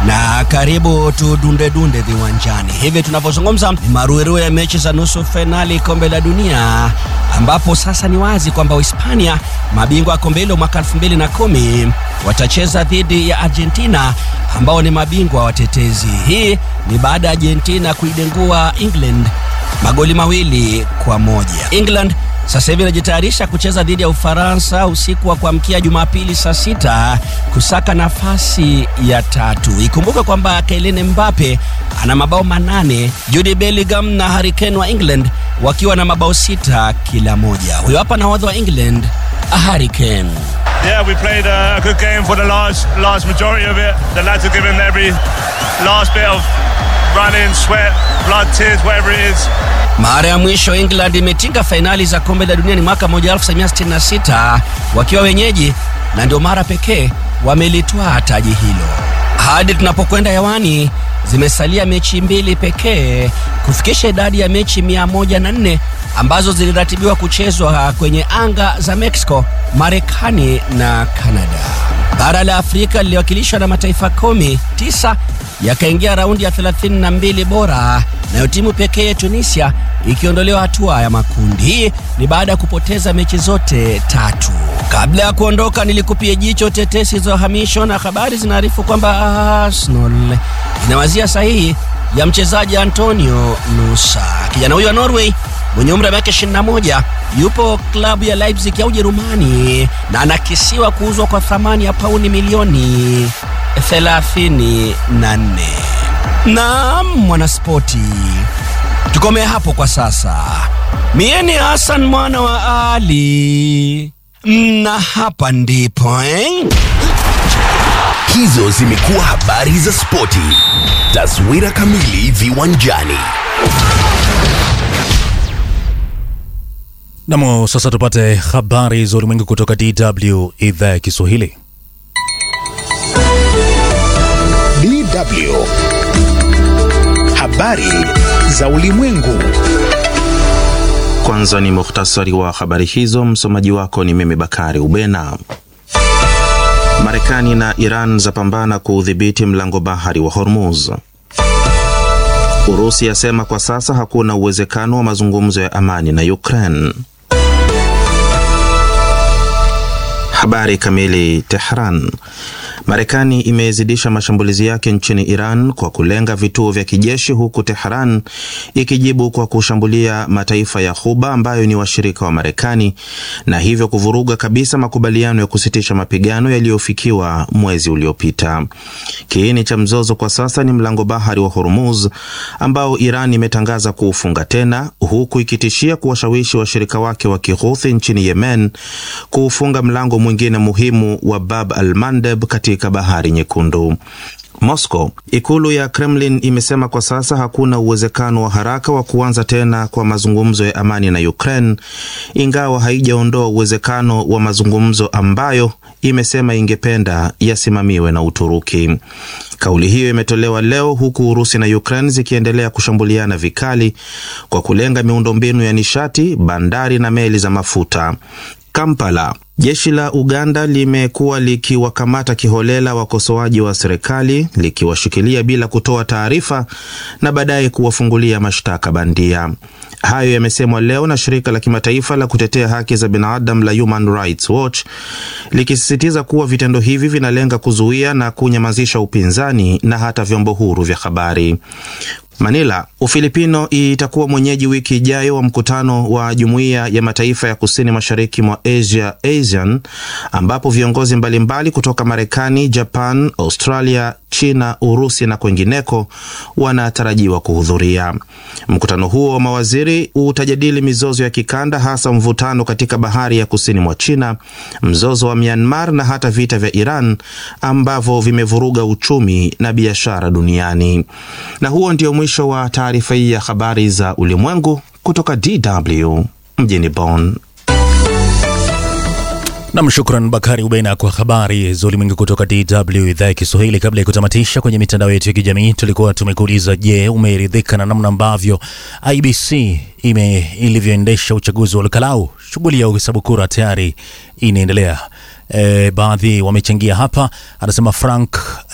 na karibu tudunde dunde viwanjani. Hivi tunavyozungumza ni maruerue ya mechi za nusu fainali kombe la dunia, ambapo sasa ni wazi kwamba Uhispania, mabingwa wa kombe hilo mwaka 2010 watacheza dhidi ya Argentina ambao ni mabingwa watetezi. Hii ni baada ya Argentina kuidengua England magoli mawili kwa moja. England sasa hivi inajitayarisha kucheza dhidi ya Ufaransa usiku wa kuamkia Jumapili saa sita kusaka nafasi ya tatu. Ikumbuke kwamba Kylian Mbappe ana mabao manane, Jude Bellingham na Harry Kane wa England wakiwa na mabao sita kila moja. Huyo hapa nahodha wa England Harry Kane. Yeah, we played a good game for the large, large majority of it. The lads have given every last bit of running, sweat, blood, tears, whatever it is. Mara ya mwisho England imetinga fainali za kombe la dunia ni mwaka 1966 wakiwa wenyeji, na ndio mara pekee wamelitwaa taji hilo. Hadi tunapokwenda hewani, zimesalia mechi mbili pekee kufikisha idadi ya mechi 104 ambazo ziliratibiwa kuchezwa kwenye anga za Mexico, Marekani na Canada. Bara la Afrika liliwakilishwa na mataifa kumi, tisa yakaingia raundi ya 32 bora, nayo timu pekee ya Tunisia ikiondolewa hatua ya makundi. Hii ni baada ya kupoteza mechi zote tatu. Kabla ya kuondoka, nilikupia jicho tetesi za uhamisho na habari zinaarifu kwamba Arsenal inawazia sahihi ya mchezaji Antonio Nusa. Kijana huyo wa Norway mwenye umri wa miaka 21 yupo klabu ya Leipzig ya Ujerumani na anakisiwa kuuzwa kwa thamani ya pauni milioni 34. Naam, mwanaspoti, tukomee hapo kwa sasa. Mie ni Hassan mwana wa Ali na hapa ndipo eh? Hizo zimekuwa habari za spoti. Taswira kamili viwanjani. Namo sasa tupate habari za ulimwengu kutoka DW idhaa ya Kiswahili. DW. Habari za ulimwengu. Kwanza ni muhtasari wa habari hizo. Msomaji wako ni mimi Bakari Ubena. Marekani na Iran zapambana kuudhibiti mlango bahari wa Hormuz. Urusi yasema kwa sasa hakuna uwezekano wa mazungumzo ya amani na Ukraine. Habari kamili. Tehran. Marekani imezidisha mashambulizi yake nchini Iran kwa kulenga vituo vya kijeshi huku Tehran ikijibu kwa kushambulia mataifa ya Ghuba ambayo ni washirika wa Marekani na hivyo kuvuruga kabisa makubaliano ya kusitisha mapigano yaliyofikiwa mwezi uliopita. Kiini cha mzozo kwa sasa ni mlango bahari wa Hormuz ambao Iran imetangaza kuufunga tena huku ikitishia kuwashawishi washirika wake wa Kihuthi nchini Yemen kuufunga mlango mwingine muhimu wa Bab al-Mandeb katika bahari Nyekundu. Moscow. Ikulu ya Kremlin imesema kwa sasa hakuna uwezekano wa haraka wa kuanza tena kwa mazungumzo ya amani na Ukraine, ingawa haijaondoa uwezekano wa mazungumzo ambayo imesema ingependa yasimamiwe na Uturuki. Kauli hiyo imetolewa leo huku Urusi na Ukraine zikiendelea kushambuliana vikali kwa kulenga miundombinu ya nishati, bandari na meli za mafuta. Kampala. Jeshi la Uganda limekuwa likiwakamata kiholela wakosoaji wa serikali likiwashikilia bila kutoa taarifa na baadaye kuwafungulia mashtaka bandia. Hayo yamesemwa leo na shirika la kimataifa la kutetea haki za binadamu la Human Rights Watch likisisitiza kuwa vitendo hivi vinalenga kuzuia na kunyamazisha upinzani na hata vyombo huru vya habari. Manila. Ufilipino itakuwa mwenyeji wiki ijayo wa mkutano wa Jumuiya ya Mataifa ya Kusini Mashariki mwa Asia ASEAN ambapo viongozi mbalimbali kutoka Marekani, Japan, Australia, China, Urusi na kwengineko wanatarajiwa kuhudhuria. Mkutano huo wa mawaziri utajadili mizozo ya kikanda, hasa mvutano katika bahari ya kusini mwa China, mzozo wa Myanmar na hata vita vya Iran ambavyo vimevuruga uchumi na biashara duniani. Na huo ndio mwisho wa taarifa hii ya habari za ulimwengu kutoka DW mjini Bonn. Nam, shukran Bakari Ubena kwa habari za ulimwengu kutoka DW idhaa ya Kiswahili. Kabla ya kutamatisha kwenye mitandao yetu ya kijamii, tulikuwa tumekuuliza, je, umeridhika na namna ambavyo IBC ime ilivyoendesha uchaguzi wa Lukalau? Shughuli ya uhesabu kura tayari inaendelea. E, baadhi wamechangia hapa, anasema Frank